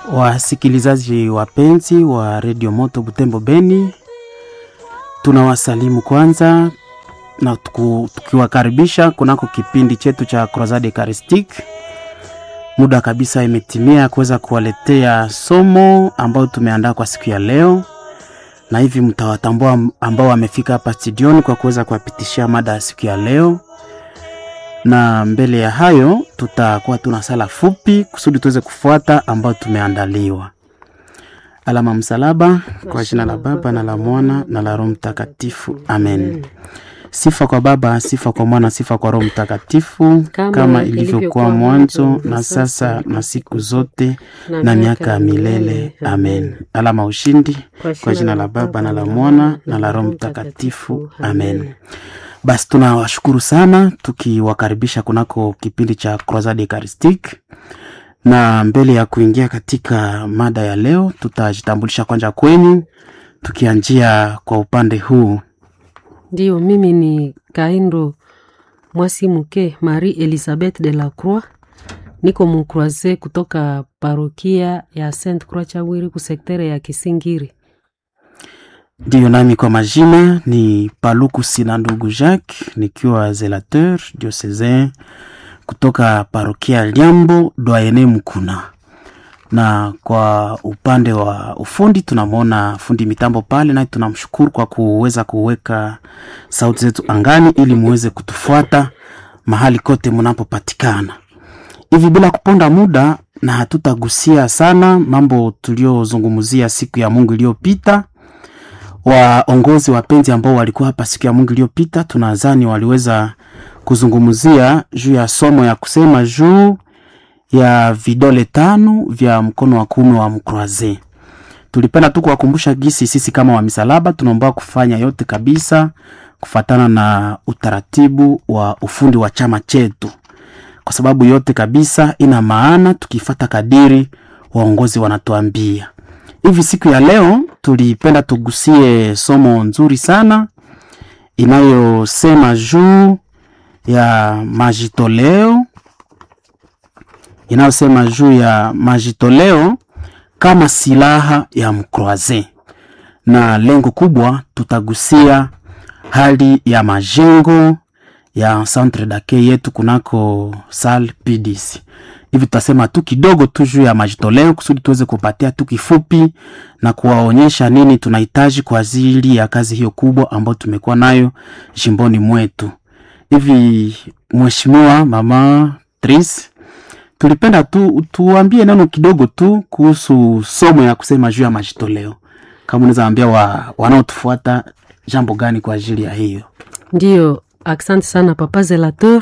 Wasikilizaji wapenzi wa redio Moto Butembo Beni, tunawasalimu kwanza na tuku, tukiwakaribisha kunako kipindi chetu cha Crusade Eucharistique. Muda kabisa imetimia kuweza kuwaletea somo ambayo tumeandaa kwa siku ya leo, na hivi mtawatambua ambao wamefika hapa studioni kwa kuweza kuwapitishia mada ya siku ya leo na mbele ya hayo tutakuwa tuna sala fupi kusudi tuweze kufuata ambayo tumeandaliwa. Alama msalaba kwa jina la Baba na la Mwana na la Roho Mtakatifu, amen. Sifa kwa Baba, sifa kwa Mwana, sifa kwa Roho Mtakatifu, kama, kama ilivyokuwa mwanzo na sasa na siku zote na, na miaka ya milele, amen. Alama ushindi kwa jina la Baba na la Mwana na la Roho Mtakatifu, amen. Basi tunawashukuru sana tukiwakaribisha kunako kipindi cha Crusade Eucharistique, na mbele ya kuingia katika mada ya leo tutajitambulisha kwanza kwenu, tukianjia kwa upande huu. Ndio, mimi ni Kaindo Mwasi Muke Marie Elizabeth de la Croix, niko mukroise kutoka parokia ya Saint Croix Chawiri kusektere ya Kisingiri. Ndiyo, nami kwa majina ni Paluku Sina ndugu Jacques, nikiwa zelateur diocesain kutoka parokia Liambo doyene Mkuna, na kwa upande wa ufundi tunamwona fundi mitambo pale, naye tunamshukuru kwa kuweza kuweka sauti zetu angani ili muweze kutufuata mahali kote mnapopatikana. Hivi bila kuponda muda, na hatutagusia sana mambo tuliozungumzia siku ya Mungu iliyopita waongozi wapenzi ambao walikuwa hapa siku ya Mungu iliyopita, tunadhani waliweza kuzungumzia juu ya somo ya kusema juu ya vidole tano vya mkono wa kuume wa mkroaze. Tulipenda tu kuwakumbusha gisi sisi kama wa misalaba tunaomba kufanya yote kabisa kufatana na utaratibu wa ufundi wa chama chetu, kwa sababu yote kabisa ina maana tukifata kadiri waongozi wanatuambia hivi siku ya leo tulipenda tugusie somo nzuri sana inayosema juu ya majitoleo, inayosema juu ya majitoleo kama silaha ya mkroaze, na lengo kubwa tutagusia hali ya majengo ya centre d'accueil yetu kunako sal PDC hivi tutasema tu kidogo tu juu ya majitoleo kusudi tuweze kupatia tu kifupi na kuwaonyesha nini tunahitaji kwa ajili ya kazi hiyo kubwa ambayo tumekuwa nayo jimboni mwetu. Hivi mheshimiwa mama Tris, tulipenda tu tuambie neno kidogo tu kuhusu somo ya kusema juu ya majitoleo, kama unaweza ambia wa, wanaotufuata jambo gani kwa ajili ya hiyo. Ndiyo, asante sana papa Zelator.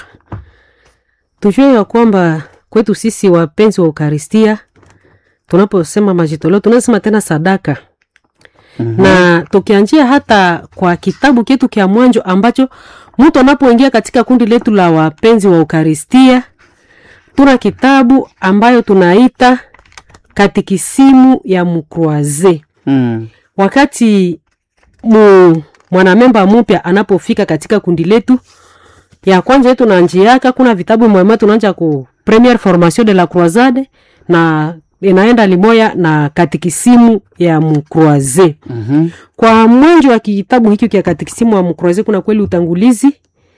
Tujue ya kwamba kwetu sisi wapenzi wa Ukaristia, tunaposema majitoleo tunasema tena sadaka mm -hmm. na tukianjia hata kwa kitabu chetu kya mwanjo ambacho mtu anapoingia katika kundi letu la wapenzi wa Ukaristia, tuna kitabu ambayo tunaita katikisimu ya mkroaze mm. wakati mu mwanamemba mupya anapofika katika kundi letu ya kwanza yetu na njiaka, kuna vitabu mwema tunaanja ku premiere formation de la croisade na inaenda limoya na katikisimu ya mkroaze mm -hmm. Kwa mwanjo wa kitabu hiki kia katikisimu ya mkroaze kuna kweli utangulizi,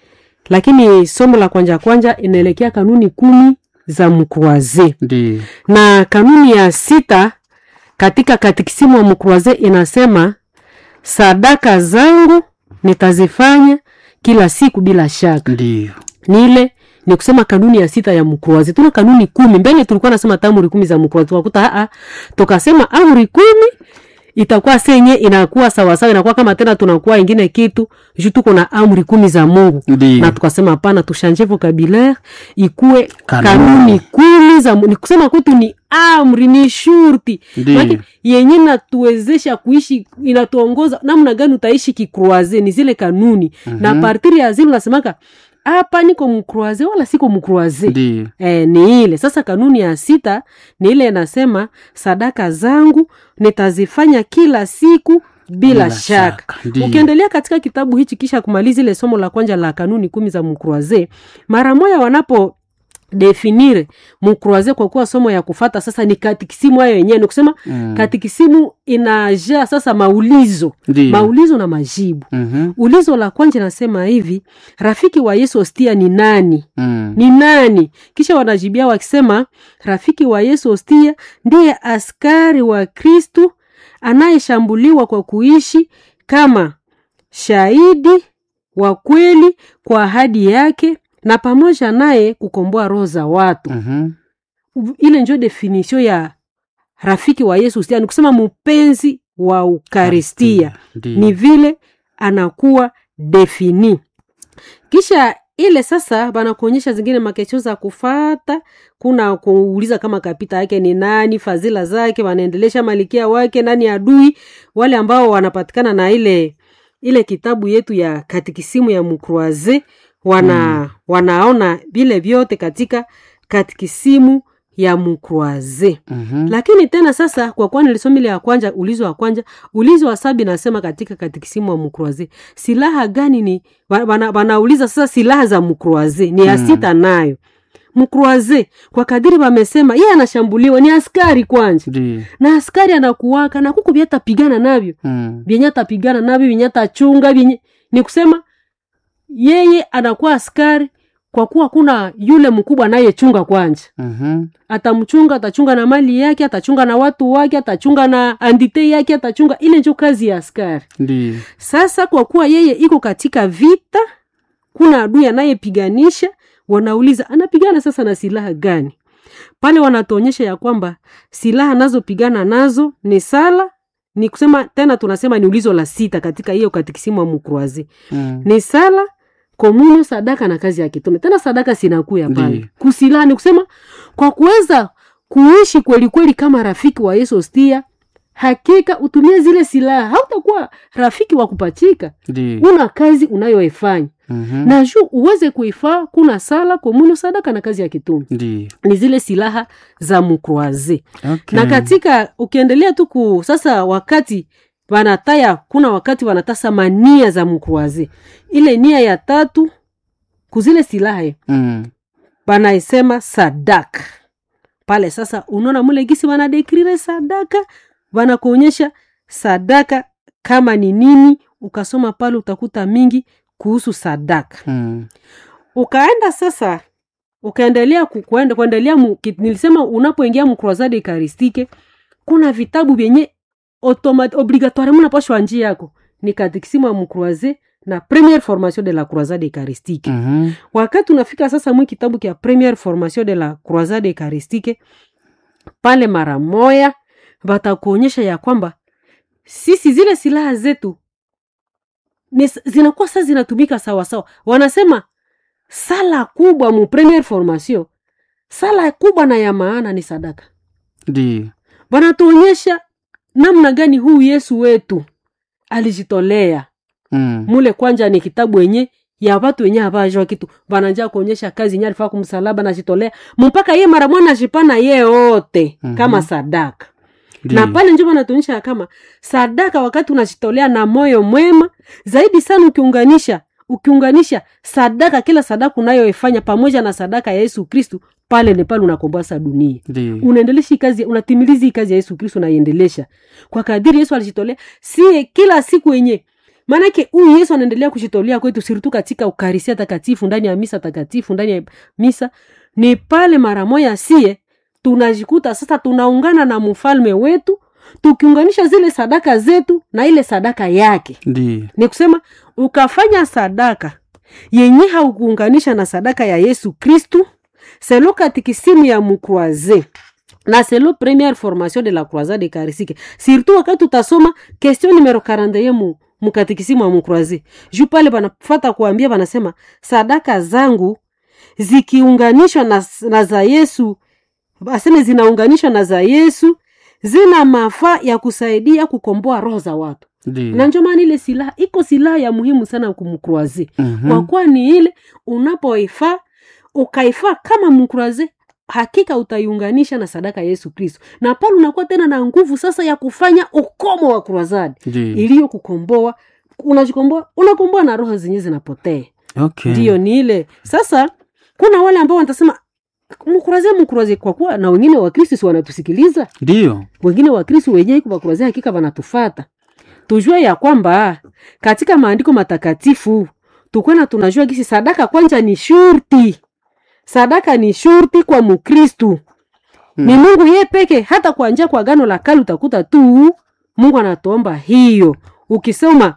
lakini somo la kwanja kwanja inaelekea kanuni kumi za mkroaze na kanuni ya sita katika katikisimu ya mkroaze inasema sadaka zangu nitazifanya kila siku bila shaka. Ndiyo. Ni ile ni kusema kanuni ya sita ya mkroazi. Tuna kanuni kumi. Mbele tulikuwa nasema amri kumi za mkroazi. Tukakuta a tukasema amri kumi itakuwa senye inakuwa sawa sawa, inakuwa kama tena tunakuwa ingine kitu juu tuko na amri kumi za Mungu. Ndiyo. Na tukasema hapana, tushanje vocabulaire ikuwe kanuni, kanuni kumi za ni kusema kwetu ni amri ni shurti yenye natuwezesha kuishi, inatuongoza namna gani utaishi kikroaze, ni zile kanuni mm -hmm. na partiri ya zile unasemaka hapa niko mkroaze wala siko mkroaze e, ni ile sasa. Kanuni ya sita ni ile inasema sadaka zangu nitazifanya kila siku bila, bila shaka. Ukiendelea katika kitabu hichi kisha kumaliza ile somo la kwanza la kanuni kumi za mkroaze, mara moja wanapo definire mukroaze kwa kuwa somo ya kufata sasa ni katikisimu hayo yenyewe ni kusema Mm. katikisimu inajaa sasa maulizo Ndiyo. maulizo na majibu Mhm. ulizo la kwanza nasema hivi rafiki wa yesu hostia ni nani Mm. ni nani kisha wanajibia wakisema rafiki wa yesu hostia ndiye askari wa kristu anayeshambuliwa kwa kuishi kama shahidi wa kweli kwa ahadi yake na pamoja naye kukomboa roho za watu Mhm. ile njo definisio ya rafiki wa yesu hostia ni kusema mpenzi wa ukaristia Ndiyo. ni vile anakuwa defini kisha ile sasa banakuonyesha zingine makesho za kufata kuna kuuliza kama kapita yake ni nani fadhila zake wanaendelesha malikia wake nani adui wale ambao wanapatikana na ile ile kitabu yetu ya katikisimu ya mukroaze wana mm. wanaona vile vyote katika katikisimu ya mukroaze Mhm. lakini tena sasa kwa kuwa nilisoma ile ya kwanja ulizo wa kwanja ulizo wa sabi nasema katika katikisimu wa mukroaze silaha gani ni wa- wana- wanauliza sasa silaha za mukroaze ni ya Mm. sita nayo mukroaze kwa kadiri wamesema yeye anashambuliwa ni askari kwanja Ndiyo. na askari anakuwaka na kuku vyatapigana navyo Mm. vyenye atapigana navyo vyenye atachunga vyenye ni kusema yeye anakuwa askari kwa kuwa kuna yule mkubwa anayechunga kwanja Mhm. atamchunga atachunga na mali yake atachunga na watu wake atachunga na andite yake atachunga ile njo kazi ya askari Ndiyo. sasa kwa kuwa yeye iko katika vita kuna adui anayepiganisha wanauliza anapigana sasa na silaha gani pale wanatuonyesha ya kwamba silaha anazopigana nazo ni sala ni kusema tena tunasema ni ulizo la sita katika hiyo katikisimu wa mukruazi Mm. ni sala komunyo sadaka na kazi ya kitume tena sadaka sinakuya pale Ndiyo. kusilaha ni kusema kwa kuweza kuishi kweli kweli kama rafiki wa yesu stia hakika utumie zile silaha hautakuwa rafiki wa kupachika Ndiyo. una kazi unayoifanya Mhm. na juu uweze kuifaa kuna sala komunyo sadaka na kazi ya kitume Ndiyo. ni zile silaha za mukroaze Okay. na katika ukiendelea tu ku sasa wakati wanataya kuna wakati wanatasa mania za mkruazi ile nia ya tatu kuzile silaha Mm. wanaisema sadaka pale sasa unaona mule gisi wanadekrire sadaka wanakuonyesha sadaka kama ni nini ukasoma pale utakuta mingi kuhusu sadaka Mm. ukaenda sasa ukaendelea ku- kuenda- kuendelea mu- ki- nilisema unapoingia mcrosade ekaristike kuna vitabu vyenye automat- obligatoire munapashwa njia yako ni katikisimu ya mcroise na première formation de la croisade eucharistique Mhm. wakati unafika sasa mwi kitabu kya première formation de la croisade eucharistique pale mara moya watakuonyesha ya kwamba sisi zile silaha zetu ni, zinakuwa sasa zinatumika sawasawa wanasema sala kubwa mu première formation sala kubwa na ya maana ni sadaka Ndiyo. wanatuonyesha namna gani huu yesu wetu alijitolea Mm. mule kwanja ni kitabu wenye ya watu wenye havajwa kitu vananja kuonyesha kazi nye alifaa kumsalaba najitolea mpaka ye mara mwana jipana ye yote Mhm. kama sadaka Ndiyo. na pale njo vanatuonyesha ya kama sadaka wakati unajitolea na moyo mwema zaidi sana ukiunganisha ukiunganisha sadaka kila sadaka unayoifanya pamoja na sadaka ya yesu kristu pale ni pale unakomboa sa dunia Ndiyo. unaendelesha hii kazi unatimiliza hii kazi ya yesu kristo unaiendelesha kwa kadiri yesu alijitolea sie kila siku yenye maanake huyu yesu anaendelea kujitolea kwetu siritu katika ukarisia takatifu ndani ya misa takatifu ndani ya misa ni pale mara moya sie tunajikuta sasa tunaungana na mfalme wetu tukiunganisha zile sadaka zetu na ile sadaka yake Ndiyo. ni kusema ukafanya sadaka yenye haukuunganisha na sadaka ya yesu kristu selo katikisimu ya mukroise na selo première formation de la croisade eucharistique surtout wakati utasoma question numero 41 mu mukatikisimu ya mukroise juu pale banafata kuambia banasema sadaka zangu zikiunganishwa na, na za yesu aseme zinaunganishwa na za yesu zina mafaa ya kusaidia kukomboa roho za watu na Ndiyo. njo maana ile silaha iko silaha ya muhimu sana kumkroaze Mhm. kwa kuwa ni ile unapoifaa ukaifaa kama mkroaze hakika utaiunganisha na sadaka ya yesu kristo na pale unakuwa tena na nguvu sasa ya kufanya ukomo wa krozadi Ndiyo. iliyo kukomboa unajikomboa unakomboa na roho zenyewe zinapotea Okay. ndiyo ni ile sasa kuna wale ambao watasema mkuraze mkuraze kwa kuwa na wengine wakristo si wanatusikiliza ndiyo wengine wakristo wenyewe bakuraze hakika wanatufata tujue ya kwamba katika maandiko matakatifu tukwena tunajua gisi sadaka kwanja ni shurti sadaka ni shurti kwa mukristu Hmm. ni mungu ye peke hata kwa njia kwa gano la kale utakuta tu mungu anatuomba hiyo ukisoma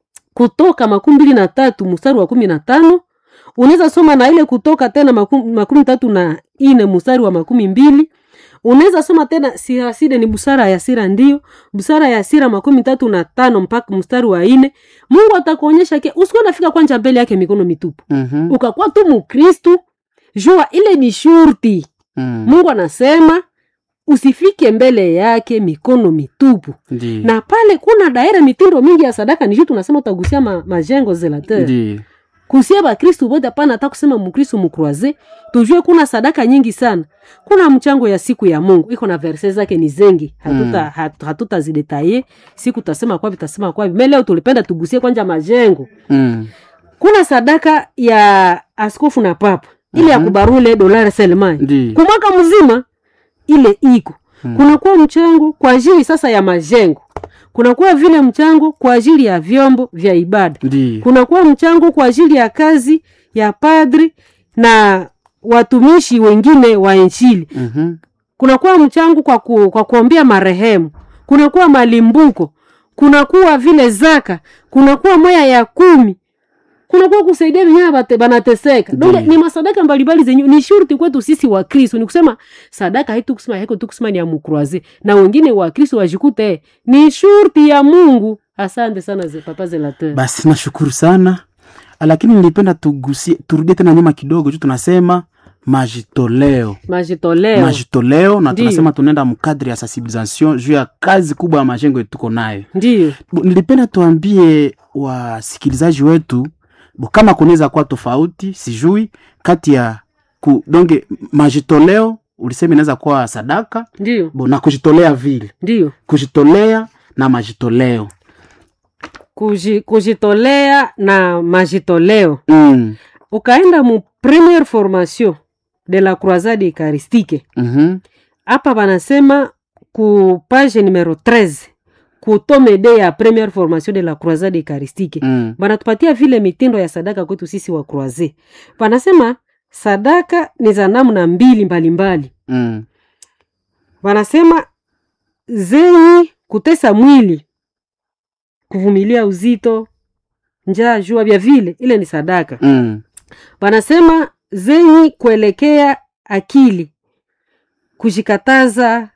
kutoka makumi mbili na tatu mstari wa kumi na tano unaweza soma na ile kutoka tena makumi, makumi tatu na ine mstari wa makumi mbili unaweza soma tena siraside ni busara ya sira ndio busara ya sira makumi tatu na tano mpaka mstari wa ine mungu atakuonyesha ke usikuwa nafika kwanja mbele yake mikono mitupu Mhm. ukakuwa tu mukristu jua ile ni shurti Mm. mungu anasema usifike mbele yake mikono mitupu Ndiyo. na pale kuna daira mitindo mingi ya sadaka nishu tunasema utagusia ma, majengo zelateur Ndiyo. kusia bakristu bote hapana hata kusema mukristu mukroise tujue kuna sadaka nyingi sana kuna mchango ya siku ya mungu iko na verse zake ni zengi hatuta Mm. hat, hatutazidetaye siku tasema kwavi tasema kwavi me leo tulipenda tugusie kwanja majengo Mm. kuna sadaka ya askofu na papa ile ya Mhm. kubarule dolari selmani Ndiyo. kwa mwaka mzima ile iko Mm. kunakuwa mchango kwa ajili sasa ya majengo kunakuwa vile mchango kwa ajili ya vyombo vya ibada Ndiyo. kunakuwa mchango kwa ajili ya kazi ya padri na watumishi wengine wa injili Mhm. kunakuwa mchango kwa, ku, kwa kuombea marehemu kunakuwa malimbuko kunakuwa vile zaka kunakuwa moya ya kumi kunakuwa kusaidia wenyewe bate- banateseka donge Ndiyo. ni masadaka mbalimbali zenye ni shurti kwetu sisi wa kristo ni kusema sadaka haitu kusema haiko tu kusema ni ya mukroise na wengine wa kristo wajikute ni shurti ya mungu asante sana ze, papa zelateur basi nashukuru sana lakini nilipenda tugusie turudie tena nyuma kidogo juu tunasema majitoleo majitoleo majitoleo na Ndiyo. tunasema tunaenda mkadri ya sensibilisation juu ya kazi kubwa ya majengo yetu tuko nayo ndiyo Bo, nilipenda tuambie wasikilizaji wetu bo, kama kunaweza kuwa tofauti sijui kati ya ku, donge majitoleo ulisema inaweza kuwa sadaka ndiyo bo, na kujitolea vile ndiyo kujitolea na majitoleo Kuji, kujitolea na majitoleo mm. ukaenda mu premiere formation de la croisade eucharistique mm-hmm. hapa banasema ku page numero 13 ku tome de ya premiere formation de la croisade eucharistique mm. banatupatia vile mitindo ya sadaka kwetu sisi wa croise banasema sadaka ni za namna mbili mbalimbali mm. wanasema zenyi kutesa mwili kuvumilia uzito njaa jua vya vile ile ni sadaka mm. wanasema zenyi kuelekea akili kujikataza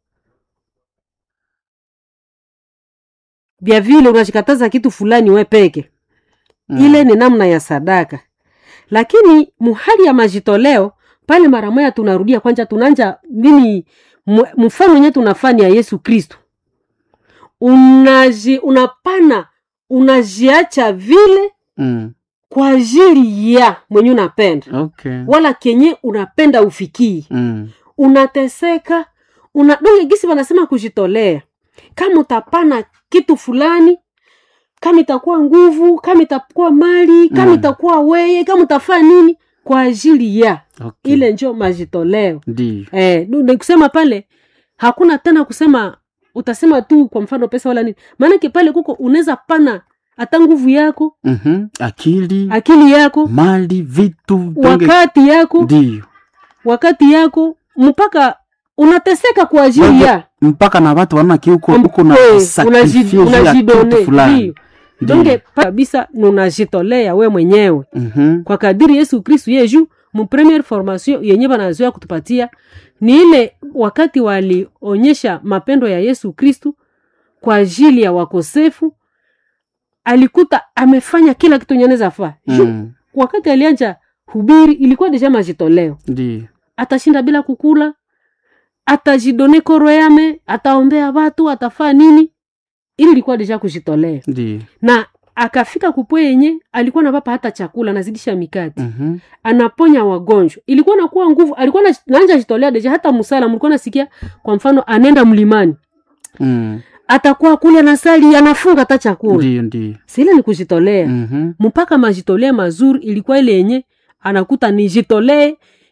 vya vile unajikataza kitu fulani we peke mm. ile ni namna ya sadaka lakini muhali ya majitoleo pale mara moya tunarudia kwanja tunanja nini mu- mfano wenyewe tunafanya ya yesu kristo unaji unapana unajiacha vile mm. kwa ajili ya mwenye unapenda okay. wala kenye unapenda ufikii mm. unateseka una donge gisi wanasema kujitolea kama utapana kitu fulani kama itakuwa nguvu kama itakuwa mali kama Mm. itakuwa weye kama utafaa nini kwa ajili ya okay. ile njo majitoleo ndiyo eh, nu- ni kusema pale hakuna tena kusema utasema tu kwa mfano pesa wala nini maanake pale kuko unaweza pana hata nguvu yako mm-hmm. akili akili yako mali vitu donge wakati yako ndiyo wakati yako mpaka unateseka kwa ajili Donge, ya mpaka na watu wanaona kiuko uko na Eh, sacrifice unaji- juu ya unajidone, kitu fulani ndiyo. donge pa- kabisa nunajitolea we mwenyewe Mhm. kwa kadiri yesu kristu yeju mu premiere formation yenye banazoea kutupatia ni ile wakati walionyesha mapendo ya yesu kristu kwa ajili ya wakosefu alikuta amefanya kila kitu yenye anaweza faa Ju- Mm. wakati alianja hubiri ilikuwa deja majitoleo ndiyo atashinda bila kukula atajidone koro yame ataombea watu atafaa nini ili ilikuwa deja kujitolea ndiyo na akafika kupwe yenye alikuwa napapa hata chakula anazidisha mikati Mhm. anaponya wagonjwa ilikuwa nakuwa nguvu alikuwa na- naanja jitolea deja hata musala mlikuwa nasikia kwa mfano anenda mlimani Mm. atakuwa kule anasali anafunga hata chakula ndiyo ndiyo sile ni kujitolea Mhm. mpaka majitolea mazuri ilikuwa ile yenye anakuta nijitolee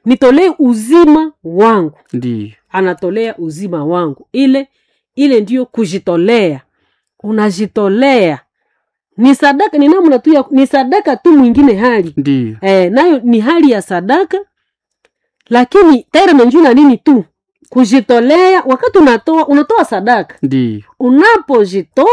nitolee uzima wangu ndiyo anatolea uzima wangu ile ile ndiyo kujitolea unajitolea ni sadaka ni namna tu ya ni sadaka tu mwingine hali ndiyo eh, nayo ni hali ya sadaka lakini terme njuu na nini tu kujitolea wakati unatoa unatoa sadaka ndiyo unapojitoa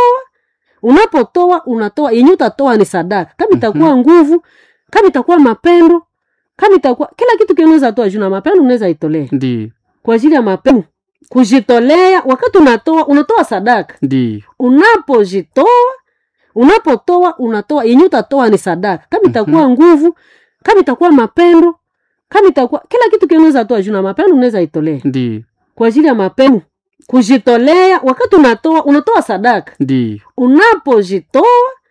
unapotoa unatoa yenye utatoa ni sadaka kama itakuwa nguvu kama itakuwa mapendo kama itakuwa kila kitu kinaweza toa juu na mapendo unaweza itolea ndiyo kwa ajili ya mapendo kujitolea wakati unatoa unatoa sadaka ndiyo unapojitoa unapotoa unatoa yenye utatoa ni sadaka kama itakuwa nguvu kama itakuwa mapendo kama itakuwa kila kitu kinaweza toa juu na mapendo unaweza itolea ndiyo kwa ajili ya mapendo kujitolea wakati unatoa unatoa sadaka ndiyo unapojitoa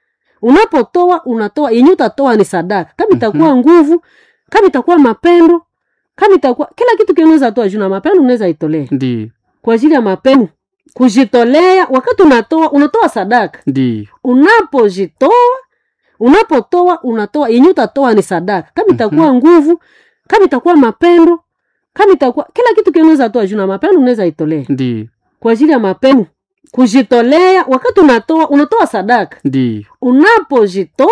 unapotoa unatoa yenye utatoa ni sadaka kama itakuwa nguvu kama itakuwa mapendo kama itakuwa kila kitu kinaweza toa juu na mapendo unaweza itolea ndiyo kwa ajili ya mapendo kujitolea wakati unatoa unatoa sadaka ndiyo unapojitoa unapotoa unatoa yenye utatoa ni sadaka kama itakuwa nguvu kama itakuwa mapendo kama itakuwa kila kitu kinaweza toa juu na mapendo unaweza itolea ndiyo kwa ajili ya mapendo kujitolea wakati unatoa unatoa sadaka ndiyo unapojitoa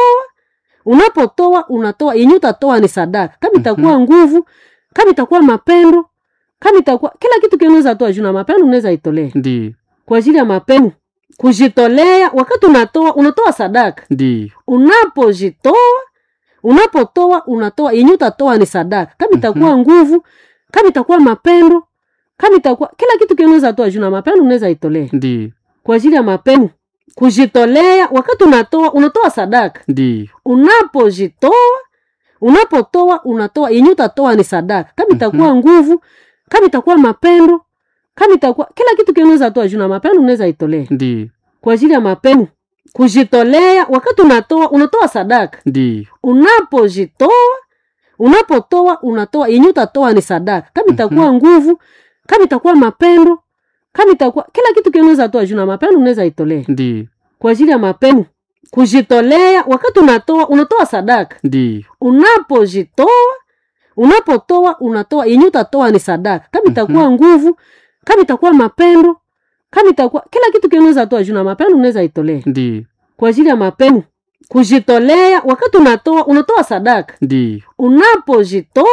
unapotoa unatoa yenye utatoa ni sadaka kama itakuwa nguvu kama itakuwa mapendo kama itakuwa kila kitu kinaweza toa juu na mapendo unaweza itolea ndiyo kwa ajili ya mapendo kujitolea wakati unatoa unatoa sadaka ndiyo unapojitoa unapotoa unatoa yenye utatoa ni sadaka kama itakuwa nguvu kama itakuwa mapendo kama itakuwa kila kitu kinaweza toa juu na mapendo unaweza itolea ndiyo kwa ajili ya mapendo kujitolea wakati unatoa unatoa sadaka ndiyo unapojitoa unapotoa unatoa yenye utatoa ni sadaka kama itakuwa nguvu kama itakuwa mapendo kama itakuwa kila kitu kinaweza toa juu na mapendo unaweza itolea ndiyo kwa ajili ya mapendo kujitolea wakati unatoa unatoa sadaka ndiyo unapojitoa unapotoa unatoa yenye utatoa ni sadaka kama itakuwa nguvu kama itakuwa mapendo kama itakuwa kila kitu kinaweza toa juu na mapendo unaweza itolea ndiyo kwa ajili ya mapendo kujitolea wakati unatoa unatoa sadaka ndiyo unapojitoa unapotoa unatoa yenye utatoa ni sadaka kama itakuwa nguvu kama itakuwa mapendo kama itakuwa kila kitu kinaweza toa juu na mapendo unaweza itolea ndiyo kwa ajili ya mapendo kujitolea wakati unatoa unatoa sadaka ndiyo unapojitoa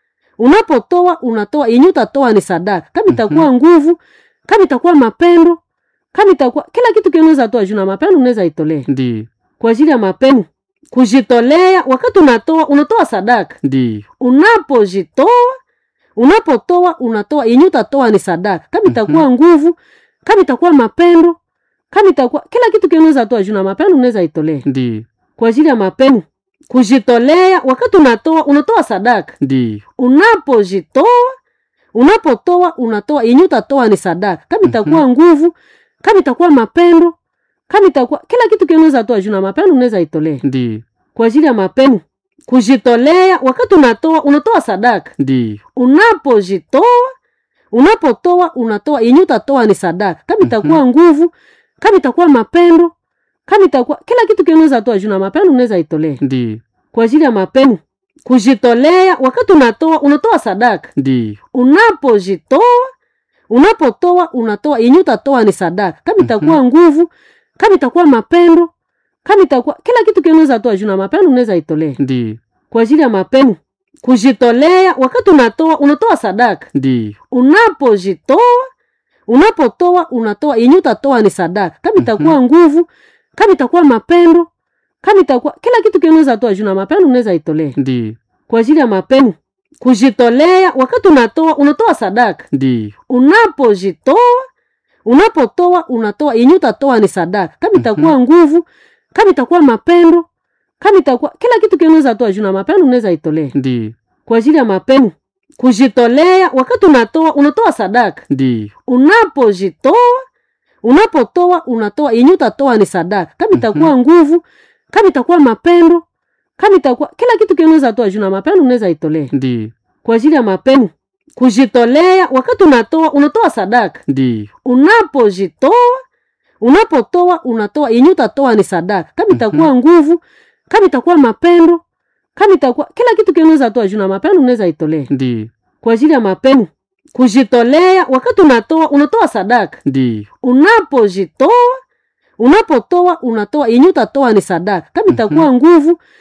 unapotoa unatoa yenye utatoa ni sadaka kama itakuwa nguvu kama itakuwa mapendo kama itakuwa kila kitu kinaweza toa juu na mapendo unaweza itolea ndiyo kwa ajili ya mapendo kujitolea wakati unatoa unatoa sadaka ndiyo unapojitoa unapotoa unatoa yenye utatoa ni sadaka kama itakuwa nguvu kama itakuwa mapendo kama itakuwa kila kitu kinaweza toa juu na mapendo unaweza itolea ndiyo kwa ajili ya mapendo kujitolea wakati unatoa unatoa sadaka ndiyo unapojitoa unapotoa unatoa yenye utatoa ni sadaka kama itakuwa nguvu kama itakuwa mapendo kama itakuwa kila kitu kinaweza toa juu na mapendo unaweza itolea ndiyo kwa ajili ya mapendo kujitolea wakati unatoa unatoa sadaka ndiyo unapojitoa unapotoa unatoa yenye utatoa ni sadaka kama itakuwa nguvu kama itakuwa mapendo kama itakuwa kila kitu kinaweza toa juu na mapendo unaweza itolea ndiyo kwa ajili ya mapendo kujitolea wakati unatoa unatoa sadaka ndiyo unapojitoa unapotoa unatoa yenye utatoa ni sadaka kama itakuwa nguvu kama itakuwa mapendo kama itakuwa kila kitu kinaweza toa juu na mapendo unaweza itolea ndiyo kwa ajili ya mapendo kujitolea wakati unatoa unatoa sadaka ndiyo unapojitoa unapotoa unatoa yenye utatoa ni sadaka kama itakuwa nguvu kama itakuwa mapendo kama itakuwa kila kitu kinaweza toa juu na mapendo unaweza itolea ndiyo kwa ajili ya mapendo kujitolea wakati unatoa unatoa sadaka ndiyo unapojitoa unapotoa unatoa yenye utatoa ni sadaka kama itakuwa nguvu kama itakuwa mapendo kama itakuwa kila kitu kinaweza toa juu na mapendo unaweza itolea ndiyo kwa ajili ya mapendo kujitolea wakati unatoa unatoa sadaka ndiyo unapojitoa unapotoa unatoa yenye utatoa ni sadaka kama itakuwa nguvu kama itakuwa mapendo kama itakuwa kila kitu kinaweza toa juu na mapendo unaweza itolea ndiyo kwa ajili ya mapendo kujitolea wakati unatoa unatoa sadaka ndiyo unapojitoa unapotoa unatoa yenye utatoa ni sadaka kama itakuwa nguvu kama itakuwa mapendo kama itakuwa kila kitu kile unaweza toa juu na mapendo unaweza itolea Ndiyo. kwa ajili ya mapendo kujitolea wakati unatoa unatoa sadaka Ndiyo. unapojitoa unapotoa unatoa yenye utatoa ni sadaka kama itakuwa nguvu